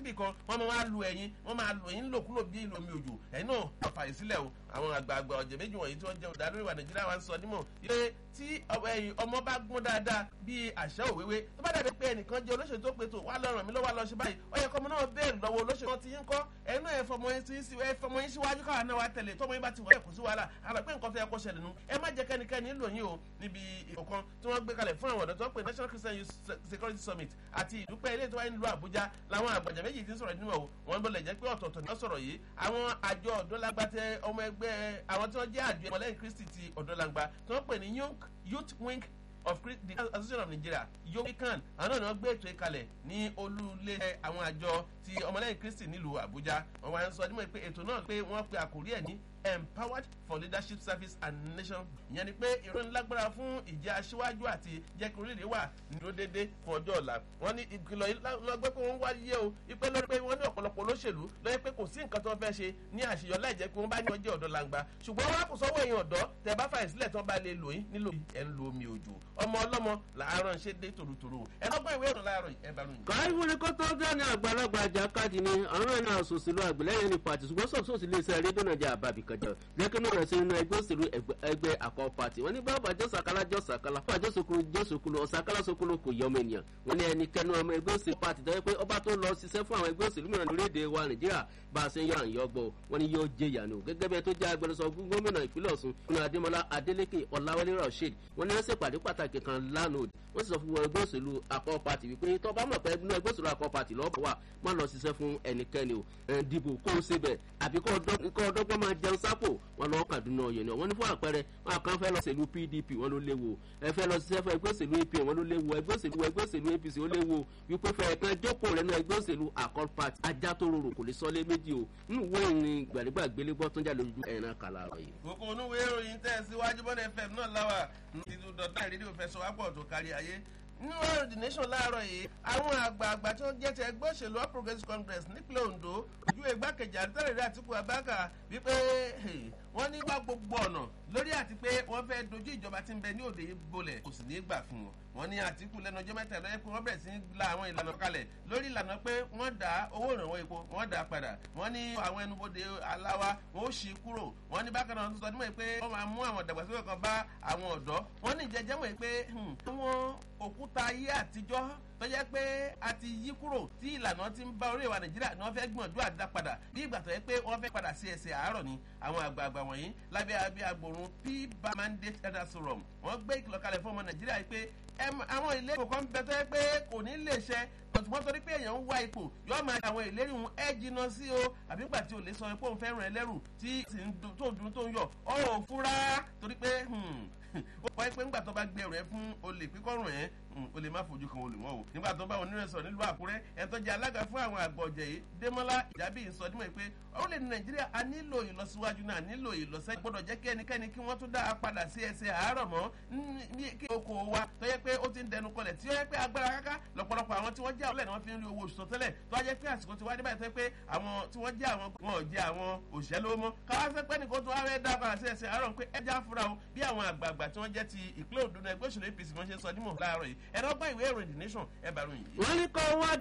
níbì kan wọ́n máa wá lu ẹ̀yin wọ́n máa lu ẹ̀yin lòkulò bí ìlú omi òjò ẹ̀yin náà fàyè sílẹ̀ o àwọn àgbààgbà ọ̀jẹ̀ méjì wọ̀nyí tí wọ́n jẹ́ ọ̀dàlórí wa nàìjíríà wa ń sọ nímọ̀ pé tí ọmọ bá gún dáadáa bíi àṣà òwéwé tó bá dàbí pé ẹnìkan jẹ́ olóṣèlú tó pètò wà lọ́rùn mi ló wà lọ ṣe báyìí ó yẹ kọ́mọ náà bẹ́ẹ̀ lọ́wọ́ olóṣèlú ti yín kọ́ ẹnu ẹ̀ fọmọ yín síwájú káwa náà wá tẹ̀lé tọmọ yín bá ti wọ̀ ẹ̀ kò sí wàhálà àlọ́ pé nǹkan fẹ́ kó ṣẹlẹ̀ nu ẹ má jẹ́ kẹ́nikẹ́ni lò yín o níbi ìkọ̀kan tí wọ́n gbé kalẹ̀ fún àwọn ọ̀dọ́ tó ń pè National Christian Youth Security Summit àti ìdúpẹ́ ilé tó wáyé nílùú Àbújá làwọn àgbàjà méjì ti ń sọ̀rọ̀ nínú ọ̀ wọ́n bọ̀lẹ̀ jẹ́ pé ọ̀tọ̀ọ̀tọ̀ ni wọ́n sọ̀rọ̀ yìí àwọn àjọ ọ̀dọ́lágbàtẹ ọmọ ẹgbẹ́ àwọn tí wọ́n jẹ́ àjọ ọmọlẹ́yìn Kristi ti ọ̀dọ́lágbà tí wọ́n pè ní Youth Wing of the Association of Nigeria yomikan àwọn náà ni wọ́n gbé ètò ìkalẹ̀ ní olúlé àwọn àjọ ti ọmọlẹ́yìn Kristi nílùú Àbújá wọ́n wá ń sọ nímọ̀ pé ètò náà pé wọ́n pe àkórí ẹ̀ ní empowered for leadership service and nation ìyẹn ni pé ìròyìn lágbára fún ìjẹ́ aṣíwájú àti jẹ́ kí orílẹ̀ wà nídó déédé fún ọjọ́ ọ̀la wọ́n ní ìkìlọ̀ yìí lọ́gbẹ́ pé wọ́n wáyé o ipe lórí pé wọ́n ní ọ̀pọ̀lọpọ̀ olóṣèlú lọ́yẹ́ pé kò sí nǹkan tó fẹ́ ṣe ní àṣeyọ láì jẹ́ pé wọ́n bá ní ọjọ́ ọ̀dọ́ langba ṣùgbọ́n wọn kò sọ́wọ́ èèyàn ọ̀dọ́ tẹ bá fàyè sílẹ̀ tán bá lè lò yín nílò ẹ̀ ń lo omi òjò ọmọ ọlọ́mọ làárọ̀ ṣe dé tòrótòró ẹ lọ́gbọ́n ìwé ìrìn láàárọ̀ ẹ bá ròyìn. káyọ̀ ní kótó dání àgbàlagbà àjàkadì ni àwọn ẹ̀ náà sòsìlú àgbẹ̀lẹ́yìn ní pàtì ṣùgbọ́n sọ̀sọ̀sì lè ṣe rédíò náà jẹ́ àbábì kan jẹ́ lẹ́kẹ́ náà rẹ̀ sí inú ẹgbẹ́ òṣèlú ẹgbẹ́ àkọ́ pàtì wọ́n ní bàbá jọ́sàkálá jọ́sàkálá bàbá jọ́sòkúlù jọ́sòkúlù ọ̀sàkálá sòkúlù kò yọ ọmọ ènìyàn wọ́n ní ẹnikẹ́ni ọmọ ẹgbẹ́ òṣèlú pàtì tó yẹ pé ọba tó lọ ṣiṣẹ́ fún àwọn ẹgbẹ́ òṣèlú mìíràn lórílẹ̀‐èdè wa nàìjíríà bá a ṣe ń yọ àyàn gbọ́ wọ́n ní yóò jẹ ìyànà gẹ́gẹ́ bí ẹ tó jẹ́ agbẹnusọ gómìnà ìpínlẹ̀ ọ̀ṣun nínú adémọlá adélékè ọ̀làwálé rasheed wọ́n ní wọ́n ṣèpàdé pàtàkì kan lánàá wọ́n sì sọ fún ẹgbẹ́ òṣèlú akọ pati wípé tó bá mọ̀ pé ẹgbẹ́ ẹgbẹ́ òṣèlú akọ pati lọ́bọ̀ wà má lọ ṣiṣẹ́ fún ẹnikẹ́ni o ẹ̀ dìbò kó o ṣe bẹ̀ àbí kó ọdọ́gbọ́n máa jẹun sápò wọn lọ́ọ́ kàdúnà ọ̀yẹ̀ ni wọ́n ní fún àpẹẹrẹ wọn kàn fẹ́ lọ ṣèlú pdp wọn ló léwu ẹ fẹ́ lọ ṣiṣẹ́ fún ẹgbẹ́ òṣèlú apm wọn ló léwu ẹgbẹ́ òṣèlú ẹgbẹ́ òṣèlú apc ó léwu wípé fẹ́ kan jókòó rẹ̀ náà ẹgbẹ́ òṣèlú akọ pati ajá tó rorò kò lè sọ lé méjì o nínú ìwé ìrìn gbàdégbà gbélégbọ́ tó ń jà lójú ẹ̀ràn kàlà rẹ̀ yìí. kókó onúwé ìròyìn tẹ̀ síwájú bọ́dẹ̀ fm náà láwà ní ti dọ̀tà ìrírí òfẹsọ̀wápọ̀ tó kárí ayé nínú ọ̀rọ̀ the nation láàárọ̀ yìí àwọn àgbààgbà tí wọ́n jẹ́ ti ẹgbẹ́ òṣèlú all progressives congress nípínlẹ̀ ondo ojú igbákejì àdúrà àtìkú abáka wípé wọ́n ní wá gbogbo ọ̀nà lórí àti pé wọ́n fẹ́ dojú ìjọba tí ń bẹ ní òde bolẹ̀ kò sì ní í gbà fún wọn wọ́n ní àtìkú lẹ́nu ọjọ́ mẹ́ta lọ́yẹ́ pé wọ́n bẹ̀rẹ̀ sí la àwọn ìlànà kalẹ̀ lórí ìlànà pé wọ́n dá owó ìrànwọ́ epo wọ́n dá padà wọ́n ní àwọn ẹnubodè aláwa wọ́n ó ṣí kúrò wọ́n ní bákan náà sọ nímọ̀ pé wọ́n máa mú àwọn ìdàgbàsókè kan bá àwọn ọ̀dọ́ wọ́n ní ìjẹ́jẹ́ mọ̀ pé àwọn òkúta ayé àtijọ́ tó jẹ́ pé a ti yí kúrò tí ìlànà ti ń bá orí ìwà nàìjíríà ni wọ́n fẹ́ gbìyànjú àdá padà bí ìgbà tó yẹ pé wọ́n fẹ́ padà sí ẹsẹ̀ àárọ̀ ni àwọn àgbààgbà wọ̀nyí lábẹ́ abẹ́ agbòrun p mandate elders forum wọ́n gbé ìkìlọ̀ kalẹ̀ fún ọmọ nàìjíríà yìí pé àwọn ilé ìkó kan bẹ tó yẹ pé kò ní lè ṣẹ ṣùgbọ́n torí pé èèyàn ń wá ipò yóò máa àwọn ìlérí òun ẹ jìnnà sí o àbí gbà tí o lè sọ pé òun fẹ́ ràn ẹ́ lẹ́rù tí tó ń dun tó ń yọ ọ̀ ò fura torí pé ó kọ́ pé ńgbà tó bá gbé ẹrù ẹ fún olè pípọ́rùn ẹ̀ o lè má fojú kan olè mọ́ o nígbà tó bá onírẹ̀ sọ nílùú àkúrẹ́ ẹ̀ tó jẹ́ alága fún àwọn àgbọ̀ ọ̀jẹ̀ yìí démọ́lá ìjábí ń sọ dímọ̀ pé orílẹ̀-èdè nàìjíríà a nílò ìlọsíwájú náà nílò ìlọsẹ́ gbọ́dọ̀ jẹ́ kí ẹnikẹ́ni kí wọ́n tún dá a padà sí ẹsẹ̀ àárọ̀ mọ́ ní kí oko wa tó yẹ pé ó ti ń dẹnu kọlẹ̀ tí ó yẹ pé agbára káká lọ́pọ̀lọpọ̀ àwọn tí wọ́n jẹ́ àwọn ni wọ́n fi ń rí owó oṣù tẹ́lẹ̀ tó wá jẹ́ pé àsìkò tí wá dé báyìí tó yẹ pé àwọn tí wọ́n jẹ́ àwọn wọn ò jẹ́ àwọn òṣìṣẹ́ lówó mọ́ káwá fẹ́ pẹ́ nìkan tó wá fẹ́ dá padà sí ẹsẹ̀ àárọ̀ pé ẹja fura o bí àwọn àgbààgbà tí wọ́n jẹ́ ti ìpínlẹ̀ òdùnú ẹgbẹ́ òṣèlú apc wọ́n ṣe sọ nímọ̀ láàárọ̀ yìí ẹ̀rọ gbọ́ ìwé ìròyìn the nation ẹ̀ bá ròyìn yìí. wọ́n ní kọ́ wá